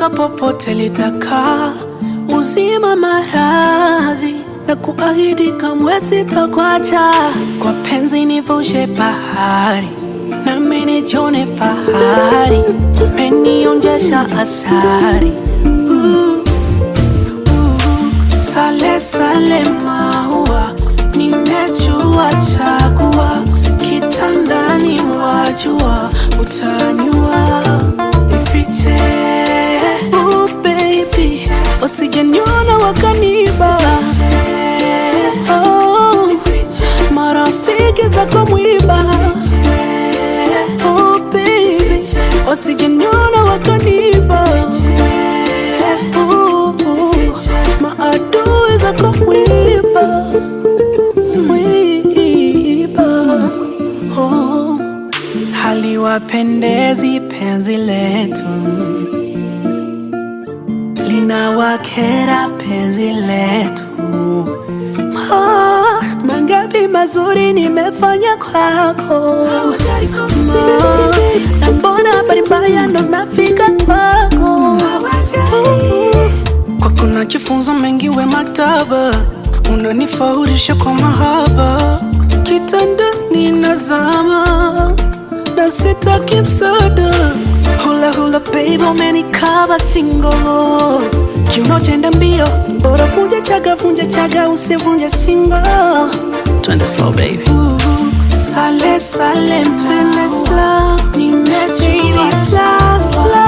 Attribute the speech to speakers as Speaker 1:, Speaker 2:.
Speaker 1: kumbuka popote litakaa, uzima maradhi na kuahidi kamwe sitakuacha, kwa penzi nivushe bahari nami nijione fahari, umenionjesha asari uh, uh, sale sale maua nimechua chagua kitandani wajua utanyua ifiche oh baby usijeniona wakaniba oh, marafiki zako mwiba oh baby usijeniona wakaniba oh, oh, maadui zako mwiba mwiba oh. Haliwapendezi penzi letu, linawakera penzi letu. Ah, mangapi mazuri nimefanya kwako, Ma, na mbona habari mbaya ndo zinafika kwako. Kwako najifunza mengi, we maktaba unanifaurisha kwa mahaba, kitandani nazama na sitaki msaada. Hula hula baby, umenikaba singo, kiuno chenda mbio, bora vunja chaga, vunja chaga, usivunje singo. Twende slow baby. Sale sale, twende slow, nimechua slow slow.